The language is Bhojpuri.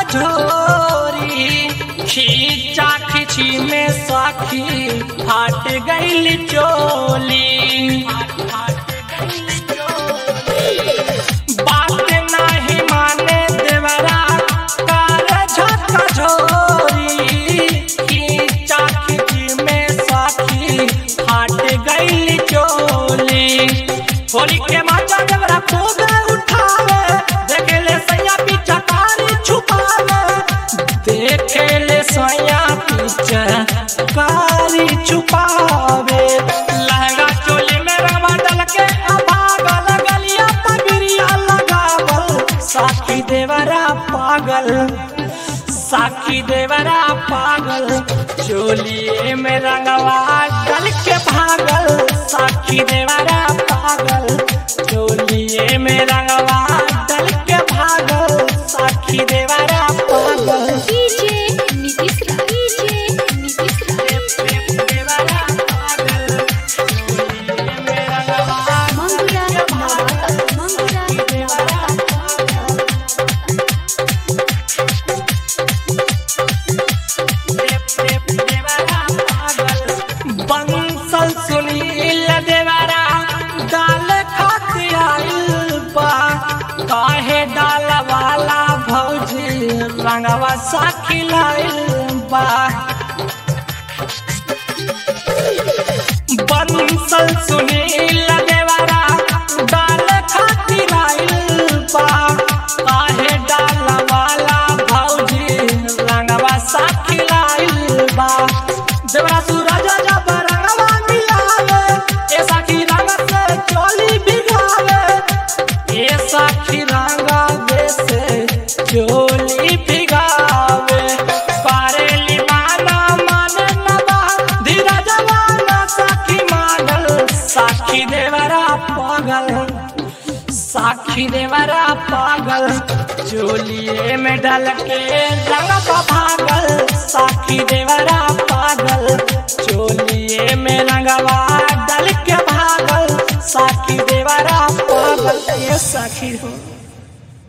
कझोरी खींचा खींची में साखी फाट गई चोली बात नहीं माने देवरा कार झका झोरी खींचा खींची में साखी फाट गई चोली होली के माचा देवरा खूब उठावे देखे ले सैया पीछा कारी छुपावे देखे ले सैया पीछा कारी छुपावे लहंगा चोली में रंगवा डल के अभागल गलिया पगड़िया लगावल साखी देवरा पागल साखी देवरा पागल चोलिए में रंगवा डल के भागल साखी देवरा पागल चोलिए में रंगवा डल के भागल साखी देवरा पागल डीजे नीतीश राज डीजे नीतीश राज देवरा पागल चोलिए में रंगवा मंगुरा नवाता मंगुरा नवाता बंसल सुनील देवरा दाल खाती आइल बा काहे डाल वाला भौजी रंगवा साखी लाइल बा बंसल सुनील देवरा दाल खाती आइल बा काहे डाल वाला भौजी रंगवा साखी लाइल बा देवरा सूरज जब रंगवा मिलावे ए साखी रंग से चोली बिगावे ए साखी रंगावे से चोली बिगावे पारेली माना मन नबा धीरज वाला साखी मानल साखी देवरा पागल साखी देवरा पागल चोलिए में डल के रंग का भागल साखी देवरा पागल चोलिए में रंगवा डल के भागल साखी देवरा पागल ये साखी हो